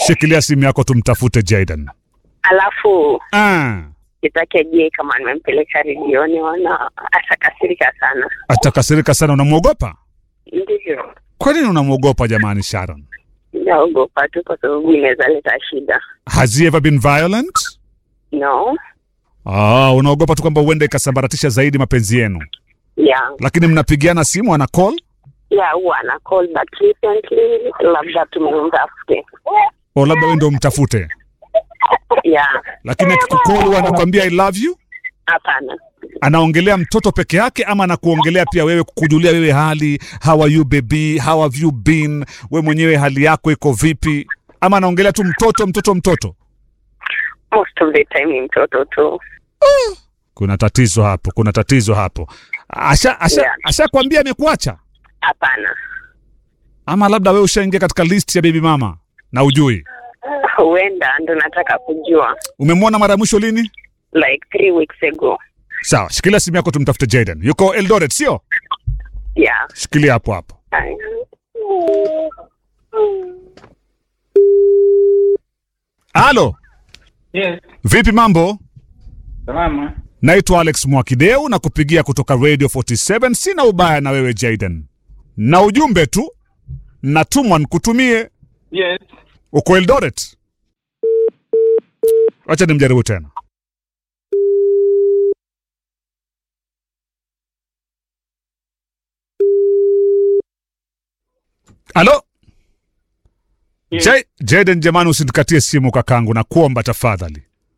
Shikilia simu yako tumtafute Jaden. Alafu Ah, kitake je kama nimempeleka redioni wana atakasirika sana. atakasirika sana. Unamwogopa? Ndivyo. Kwa nini unamwogopa jamani, Sharon? Naogopa tu kwa sababu inaweza leta shida. Has he ever been violent? No. Ah, unaogopa tu kwamba huenda ikasambaratisha zaidi mapenzi yenu, Yeah. lakini mnapigiana simu, ana call Yeah, huwa ana call but recently labda tumemtafute. o labda wewe ndio mtafute, Yeah. lakini akikucall huwa anakwambia I love you. Hapana. Anaongelea mtoto peke yake ama anakuongelea pia wewe, kukujulia wewe hali, how are you baby, how have you been, we mwenyewe hali yako iko vipi, ama anaongelea tu mtoto mtoto mtoto? Most of the time ni mtoto tu. Kuna tatizo hapo, kuna tatizo hapo. Asha asha Yeah. ashakwambia amekuacha, Hapana. ama labda wewe ushaingia katika list ya baby mama na ujui. Huenda ndo nataka kujua. Umemwona mara ya mwisho lini? Like three weeks ago. Sawa, shikilia simu yako tumtafute Jaden. Yuko Eldoret, sio? Yeah. Shikilia hapo hapo. Hi. Halo, Yes, vipi mambo? salama. Naitwa Alex Mwakideu na kupigia kutoka Radio 47. Sina ubaya na wewe Jaden, na ujumbe tu natumwa nikutumie. Yes. Uko Eldoret? Wacha nimjaribu tena. Halo? Yes. J- Jaden, jamani, usinikatie simu kakangu, na kuomba tafadhali.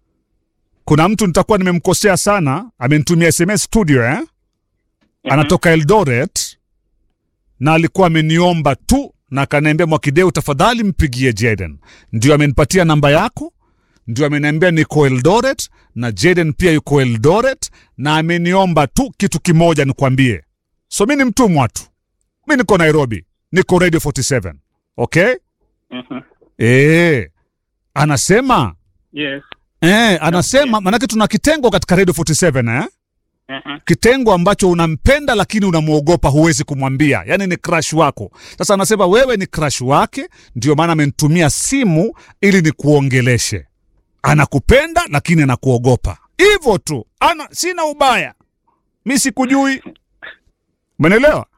Kuna mtu nitakuwa nimemkosea sana, amenitumia SMS studio eh? Anatoka Eldoret na alikuwa ameniomba tu na akaniambia, Mwakideu, tafadhali mpigie Jaden. Ndio amenipatia namba yako, ndio ameniambia niko Eldoret na Jaden pia yuko Eldoret, na ameniomba tu kitu kimoja nikwambie. So mi ni mtumwa tu, mi niko Nairobi, niko Radio 47 okay? Mhm. Eh, anasema Yes. eh, anasema manake tuna kitengo katika Radio 47 eh? Mhm. Kitengo ambacho unampenda lakini unamwogopa, huwezi kumwambia, yaani ni crush wako. Sasa anasema wewe ni crush wake, ndio maana amenitumia simu ili nikuongeleshe. Anakupenda lakini anakuogopa, hivyo tu. Ana sina ubaya, mi sikujui, umeelewa?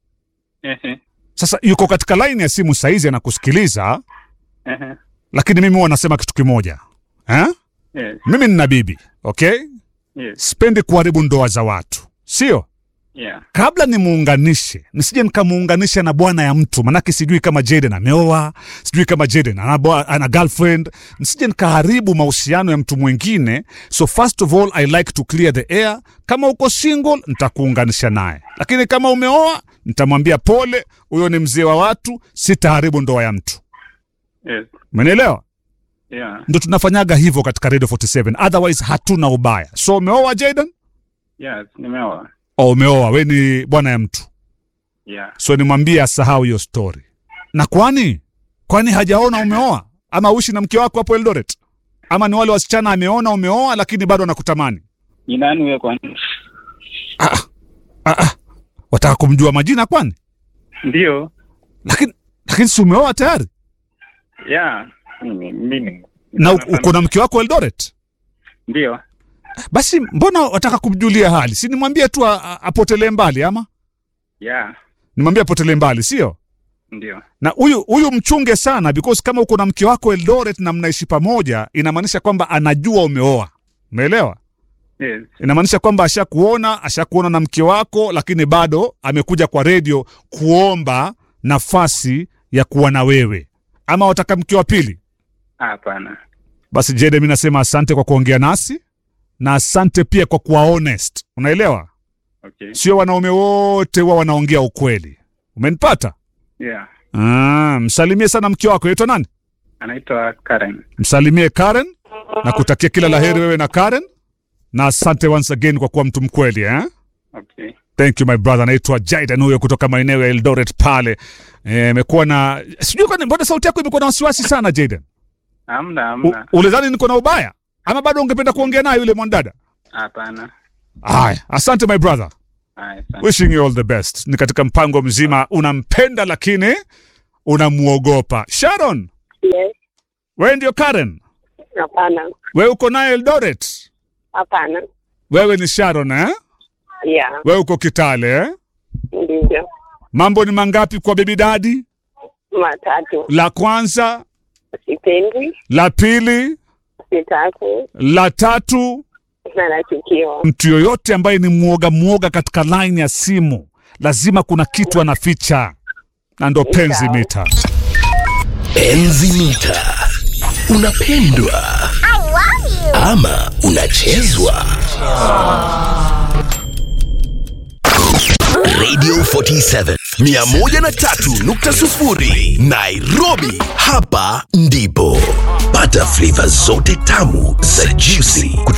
Ehe. Sasa yuko katika laini ya simu saizi anakusikiliza, Ehe. lakini mimi huwa nasema kitu kimoja eh? Yes. Mimi nina bibi okay, Yes. sipendi kuharibu ndoa za watu, sio Yeah. kabla nimuunganishe, nisije nikamuunganisha na bwana ya mtu, manake sijui kama Jaden ameoa, sijui kama Jaden ana, bwa- ana girlfriend, nisije nikaharibu mahusiano ya mtu mwingine. So first of all I like to clear the air. Kama uko single nitakuunganisha naye, lakini kama umeoa nitamwambia pole, huyo ni mzee wa watu, sitaharibu ndoa ya mtu. Yes. Umenielewa? Yeah. Ndo tunafanyaga hivyo katika Radio 47, otherwise hatuna ubaya. So umeoa Jaden? Yes. Nimeoa. Oh, umeoa, we ni bwana ya mtu Yeah. so nimwambie asahau hiyo story. Na kwani kwani hajaona umeoa ama uishi na mke wako hapo Eldoret, ama ni wale wasichana ameona umeoa lakini bado anakutamani? Ni nani wewe kwani? Ah, ah, ah. Wataka kumjua majina kwani? Ndio. Lakini lakini si umeoa tayari Yeah. Mimi mimi. na u- uko na mke wako Eldoret? Ndio. Basi mbona wataka kumjulia hali? Si nimwambie tu a- a- apotelee mbali, ama Yeah. nimwambie apotelee mbali, sio? Ndio. na huyu huyu mchunge sana because kama uko na mke wako Eldoret na mnaishi pamoja, inamaanisha kwamba anajua umeoa. Umeelewa? Yes. Inamaanisha kwamba ashakuona, ashakuona na mke wako, lakini bado amekuja kwa redio kuomba nafasi ya kuwa na wewe, ama wataka mke wa pili. Hapana. Basi Jede, mi nasema asante kwa kuongea nasi na asante pia kwa kuwa honest. Unaelewa, Okay. sio wanaume wote huwa wanaongea ukweli. Umenipata? Yeah. Ah, msalimie sana mke wako, yaitwa nani? Anaitwa Karen. msalimie Karen na kutakia kila laheri wewe na Karen, na asante once again kwa kuwa mtu mkweli eh? Okay. Thank you my brother. Anaitwa Jaidan huyo kutoka maeneo ya Eldoret pale. Eh, Imekuwa na sijui kwani, mbona sauti yako imekuwa na wasiwasi sana Jaidan? Hamna, U- hamna. Ulidhani niko na ubaya ama bado ungependa kuongea naye yule mwanadada? Hapana. Haya, asante my brother. Haya, asante. Wishing you all the best. Ni katika mpango mzima, unampenda lakini unamuogopa. Sharon, Yes. Wewe ndio Karen? Hapana, Wewe uko naye Eldoret? hapana. Wewe ni Sharon eh? Yeah, Wewe uko Kitale eh? ndivyo. Mambo ni mangapi kwa baby daddy? Matatu. La kwanza, Sipendi, la pili, sitaki la tatu. na nachukiwa. Mtu yoyote ambaye ni mwoga mwoga katika line ya simu lazima kuna kitu anaficha, na ndo penzi Sawa. mita. Enzi mita. Unapendwa ama unachezwa? Radio 47 103.0 Nairobi, hapa ndipo pata flavor zote tamu za juicy